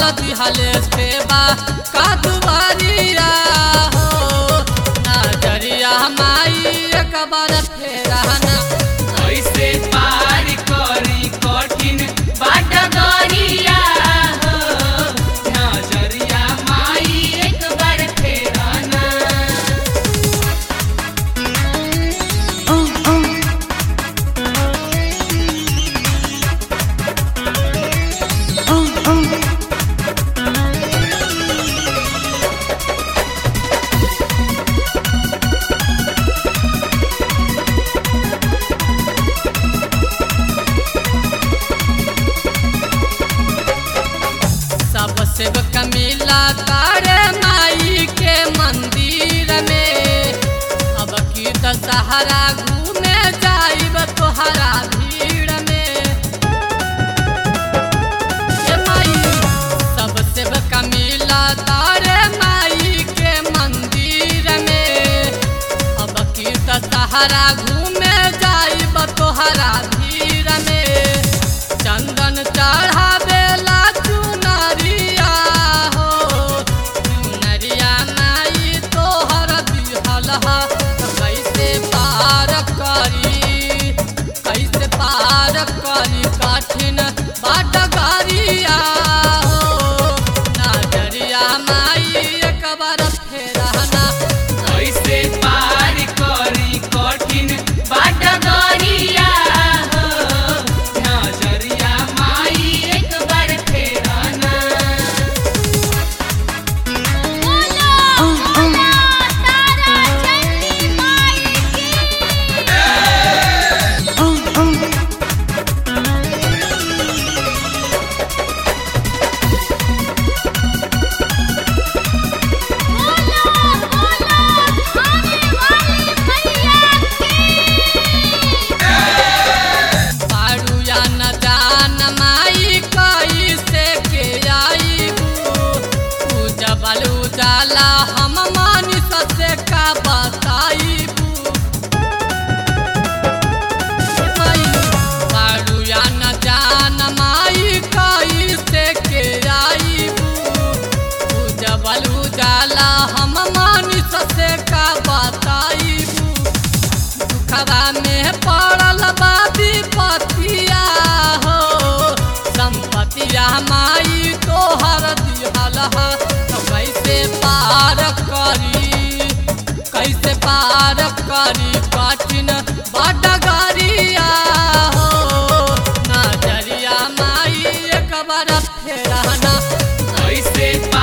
दिहले सेवा का दुबारिया हो नजरिया माई एक बार फेराना ऐसे पार करी कठिन बाट गरिया हो नजरिया माई एक बार फेराना सब सेवक मिला तारे माई के मंदिर में अब की दशहरा घूमे जाइब तोहरा भीड़ में ए माई सब सेवक मिला तारे माई के मंदिर में अब की दशहरा घूमे जाइब तोहरा भीड़ में चंदन चढ़ावेला चुनरिया हो चुनरिया माई तोहर दिहल हा कैसे पार करी कैसे पार करी कठिन बाट गरिया हो नजरिया माई एक बार फेरना ऐसे पार करी कठिन बाट गरिया हो नजरिया माई एक बार फेराना बोलो बोलो तारा चंडी माई की बोलो बोलो खाने वाली मैया की पारू या न जान माई कैसे के आईबू तू जबल उजाला हम मानी से का बताईबू पारू या न जान माई कैसे के आईबू तू जबल उजाला हम मानी से का बताईबू दुखवा में पड़ल बा विपतिया हो संपतिया माई तोहर दिहल हा तो कैसे पार करी कैसे पार करी कठिन बड गरिया हो नजरिया माई एक बार फेरना ऐसे